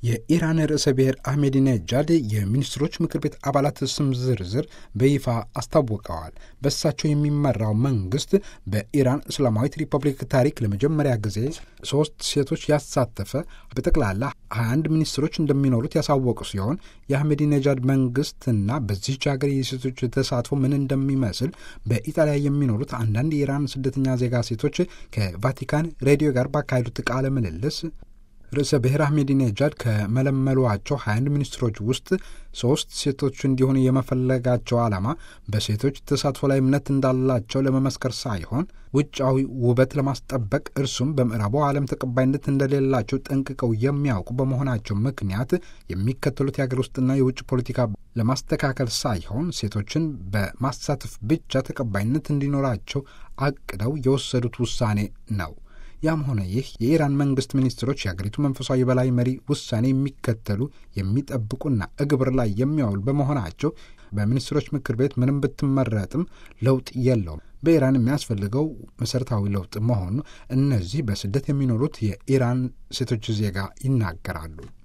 የኢራን ርዕሰ ብሔር አህሜዲነጃድ የሚኒስትሮች ምክር ቤት አባላት ስም ዝርዝር በይፋ አስታውቀዋል። በእሳቸው የሚመራው መንግስት በኢራን እስላማዊት ሪፐብሊክ ታሪክ ለመጀመሪያ ጊዜ ሶስት ሴቶች ያሳተፈ በጠቅላላ 21 ሚኒስትሮች እንደሚኖሩት ያሳወቁ ሲሆን የአህሜዲነጃድ መንግስትና በዚህች ሀገር የሴቶች ተሳትፎ ምን እንደሚመስል በኢጣሊያ የሚኖሩት አንዳንድ የኢራን ስደተኛ ዜጋ ሴቶች ከቫቲካን ሬዲዮ ጋር ባካሄዱት ቃለ ምልልስ ርዕሰ ብሔር አህሜዲነጃድ ከመለመሏቸው 21 ሚኒስትሮች ውስጥ ሶስት ሴቶች እንዲሆኑ የመፈለጋቸው ዓላማ በሴቶች ተሳትፎ ላይ እምነት እንዳላቸው ለመመስከር ሳይሆን ውጫዊ ውበት ለማስጠበቅ እርሱም በምዕራቡ ዓለም ተቀባይነት እንደሌላቸው ጠንቅቀው የሚያውቁ በመሆናቸው ምክንያት የሚከተሉት የሀገር ውስጥና የውጭ ፖለቲካ ለማስተካከል ሳይሆን ሴቶችን በማሳተፍ ብቻ ተቀባይነት እንዲኖራቸው አቅደው የወሰዱት ውሳኔ ነው። ያም ሆነ ይህ የኢራን መንግስት ሚኒስትሮች የአገሪቱ መንፈሳዊ የበላይ መሪ ውሳኔ የሚከተሉ የሚጠብቁና እግብር ላይ የሚያውሉ በመሆናቸው በሚኒስትሮች ምክር ቤት ምንም ብትመረጥም ለውጥ የለውም። በኢራን የሚያስፈልገው መሠረታዊ ለውጥ መሆኑ እነዚህ በስደት የሚኖሩት የኢራን ሴቶች ዜጋ ይናገራሉ።